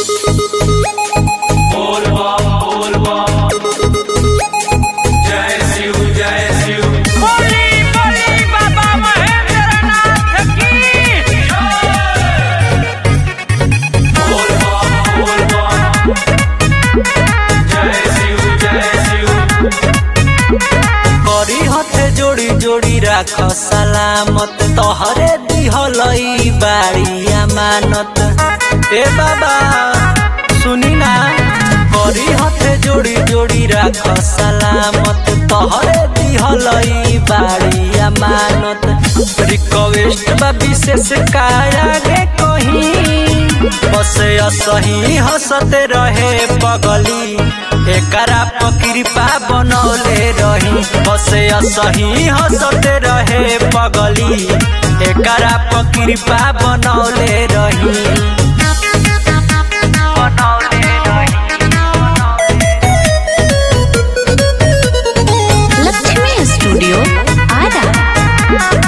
बोल बम बोल बम जय शिव जय शिव बोली बोली बाबा महेंद्रनाथ की बोल बम बोल बम जय शिव जय शिव करी हथे जोड़ी जोड़ी राख सलामत तोहरे दिहलई बाड़ी अमानत ए बाबा सुनी ना करी हथे जोड़ी जोड़ी राख सलामत तोहरे दिहलई बाड़ी अमानत रिक्वेस्ट बा विशेष काया गे कहीं बस असही हंसते रहे पगली एकरा पकृपा बनौले रही बस असही हंसते रहे पगली एकरा पकृपा बनौले रही बनौले लक्ष्मी स्टूडियो आरा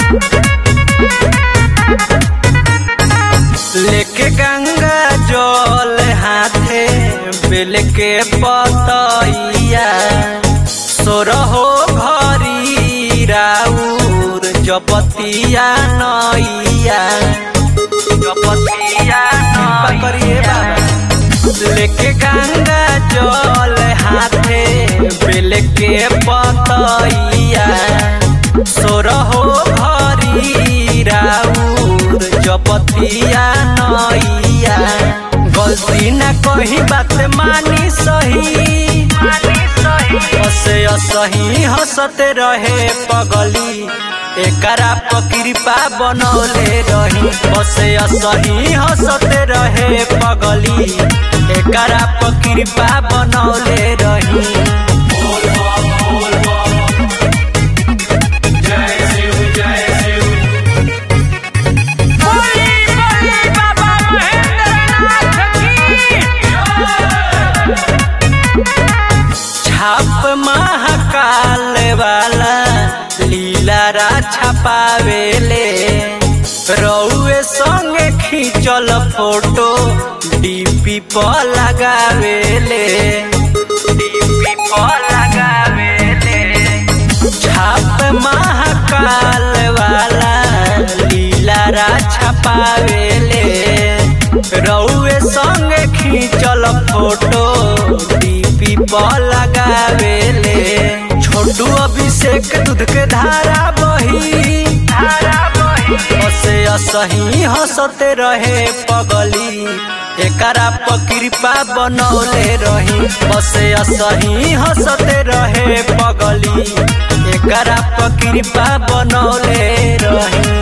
लेके गंगा जल हाथे बेल के पतैया सोरहो घरी राउर जपतिया नैया जपतिया करिए बाबा लेके गंगा जल हाथे बेल के पतैया सोरहो घरी राउर जपतिया नैया गलती न कही बात मानी सही हसे असही हंसते रहे पगली एकरा पकृपा बनौले रही बसे असही हंसते रहे पगली एकरा पकृपा बनौले रही बोल बम बोल बम जय शिव जय शिव बोली बोली बाबा महेंद्रनाथ की छाप महाकाल वाला लीलारा छपावेले रउए संगे खींचल फोटो डीपी पर लगावेले डीपी पर लगावेले छाप महाकाल वाला लीलारा छपावेले रउए संगे खींचल फोटो डीपी पर लगावेले छोटू अभिषेक दूध के धारा बही धारा बही हसे असही हंसते रहे पगली एकरा पकृपा बनौले रही बसे असही हंसते रहे पगली एकरा पकृपा बनौले रही